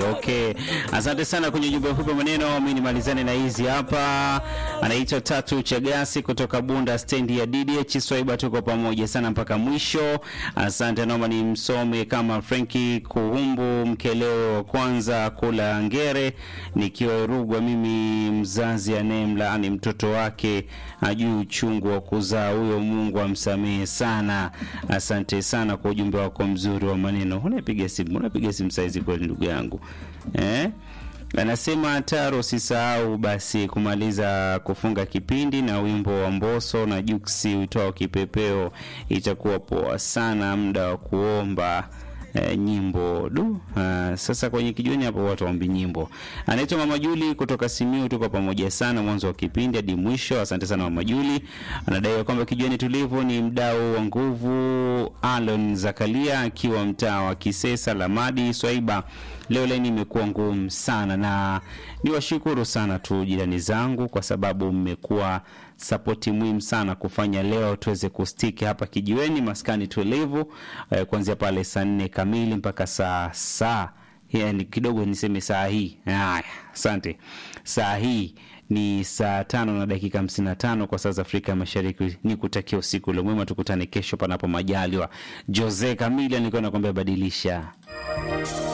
Okay, asante sana kwenye ujumbe mfupi wa maneno. Mimi nimalizane na hizi hapa. Anaitwa Tatu Chagasi kutoka Bunda stendi ya DDH Swaiba, tuko pamoja sana mpaka mwisho. Asante, naomba nimsome kama Frenki Kuhumbu Mkeleo wa kwanza kula ngere, nikiwa Rugwa. Mimi mzazi anayemlaani mtoto wake ajui uchungu wa kuzaa, huyo Mungu amsamehe sana. Asante sana kwa ujumbe wako mzuri wa maneno. Unapiga simu, unapiga simu saizi kweli, ndugu yangu eh? Anasema Taro, usisahau basi kumaliza kufunga kipindi na wimbo wa Mboso na Juksi uitwao Kipepeo, itakuwa poa sana, muda wa kuomba eh, nyimbo du. Uh, sasa kwenye kijiweni hapo watu waombi nyimbo. Anaitwa Mama Juli kutoka Simiu, tuko pamoja sana mwanzo wa kipindi hadi mwisho. Asante sana Mama Juli. Anadai kwamba kijiweni tulivu ni mdau wa nguvu. Alon Zakalia akiwa mtaa wa Kisesa Lamadi Swaiba. Leo laini imekuwa ngumu sana, na niwashukuru sana tu jirani zangu kwa sababu mmekuwa sapoti muhimu sana kufanya leo tuweze kustiki hapa kijiweni maskani tulivu eh, kuanzia pale saa nne kamili mpaka saa saa yani kidogo niseme saa hii haya asante saa hii ni saa tano na dakika hamsini na tano kwa saa za afrika ya mashariki ni kutakia usiku ule mwema tukutane kesho panapo majaliwa jose kamili alikuwa nakwambia badilisha